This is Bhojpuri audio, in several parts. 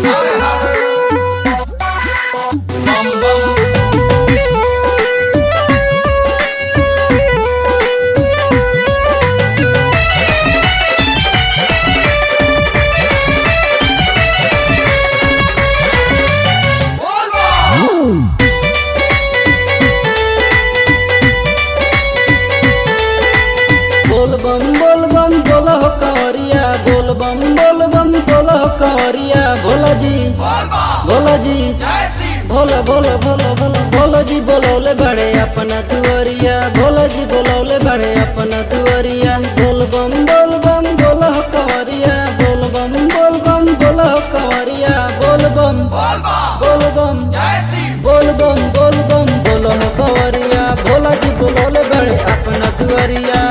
बोल बम बोल बम बोला हो कंवरिया बोल बम बोल बम बोला हो कंवरिया भोला जी भोला जी भोला भोला भोला भोला भोला जी बोलौले बड़े अपना दुआरिया भोला जी बोलौले बड़े अपना दुआरिया बोल बम बोल बम बोला हो कंवरिया बोल बम बोल बम बोला हो कंवरिया बोल बम बोल बम बोल बम बोल बम बोलो हो कंवरिया भोला जी बोलौले बड़े अपना दुआरिया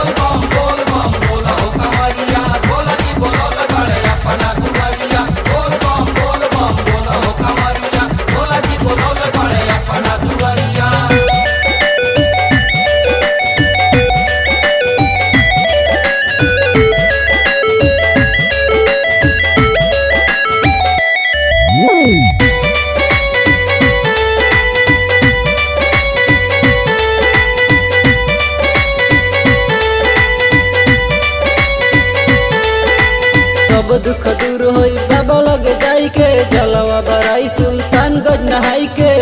सब दुख दूर होई बाबा लगे जाई के जलवा बराई सुल्तानगंज नहाई के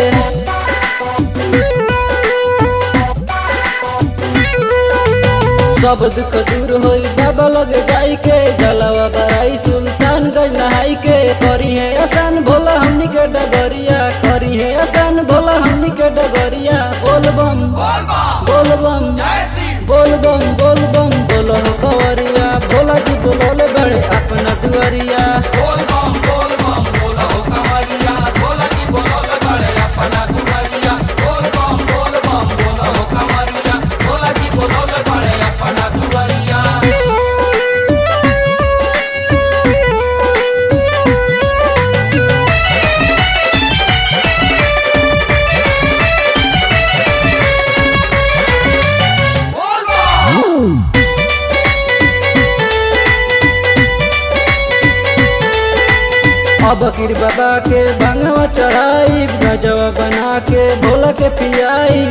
सब दुख दूर होई बाबा लगे जाई के जलवा बराई सुल्तानगंज नहाई के करी है आसान भोला हमनी के डगरिया करी है आसान भोला हमनी के डगरिया बोल बम बोल बम बोल बम बोल बम बोलो हो कंवरिया भोला जी बोलोले बड़े अपना दुआरिया अब किर बाबा के भंगवा चढ़ाई गजवा बना के भोला के पियाई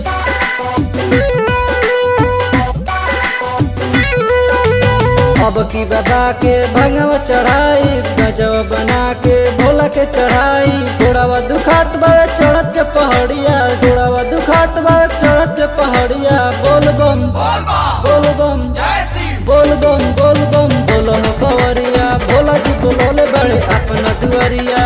अब की बाबा के भंगवा चढ़ाई गजवा बना के भोला के चढ़ाई घोड़ावा दुखात बा चढ़त के पहाड़िया घोड़ावा दुखात बा चढ़त के पहाड़िया बोल बम बोल बम बोल बम बोल बम बोलो हो कंवरिया भोला जी बोलोले बड़े अपना दुआरिया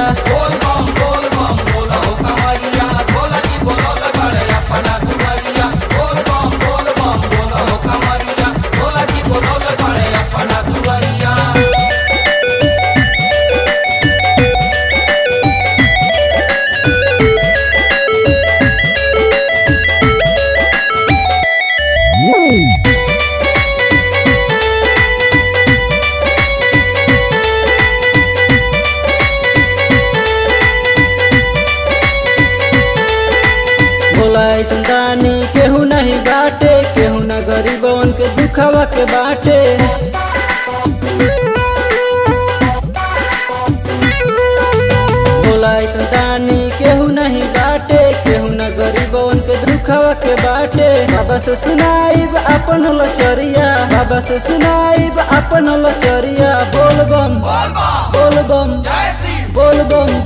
भोला ऐसन दानी केहू नहीं बाटे केहू न गरीबवन के दुखवा के बाटे भोला ऐसन दानी केहू नहीं बाटे केहू न गरीबवन के दुखवा के बाटे बाबा से सुनाइब अपन लचरिया बाबा से सुनाइब अपन लचरिया बोल बम बोल बम बोल बम